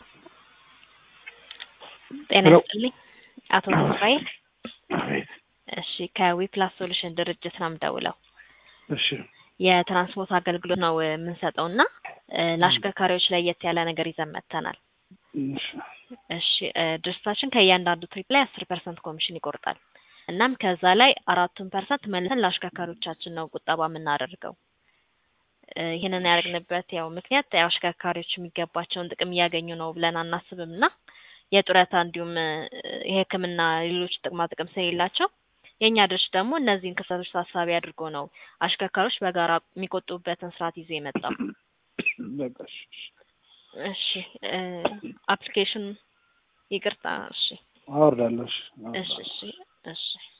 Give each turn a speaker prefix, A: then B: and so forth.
A: ጤና
B: ሄሎ።
A: ይስጥልኝ አቶ ተስፋዬ።
B: አቤት።
A: እሺ ከዊፕላስ ሶሉሽን ድርጅት ነው የምደውለው።
B: እሺ
A: የትራንስፖርት አገልግሎት ነው የምንሰጠው እና እ ለአሽከርካሪዎች ለየት ያለ ነገር ይዘን መጥተናል።
B: እሺ
A: እሺ እ ድርጅታችን ከእያንዳንዱ ትሪፕ ላይ አስር ፐርሰንት ኮሚሽን ይቆርጣል። እናም ከዛ ላይ አራቱን ፐርሰንት መልሰን ለአሽከርካሪዎቻችን ነው ቁጠባ የምናደርገው። እ ይህንን ያደረግንበት ያው ምክንያት ያው አሽከርካሪዎች የሚገባቸውን ጥቅም እያገኙ ነው ብለን አናስብም እና የጡረታ እንዲሁም እ የሕክምና ሌሎች ጥቅማ ጥቅም ስለሌላቸው የእኛ ድርጅት ደግሞ እነዚህን ክፍተቶች ታሳቢ አድርጎ ነው አሽከርካሪዎች በጋራ የሚቆጥቡበትን ስርዓት ይዞ የመጣው።
B: በቃ እሺ እሺ።
A: እሺ እ አፕሊኬሽን ይቅርታ። እሺ
B: አወርዳለሁ። እሺ
A: እሺ
B: አወርዳለሁ።
A: እሺ እሺ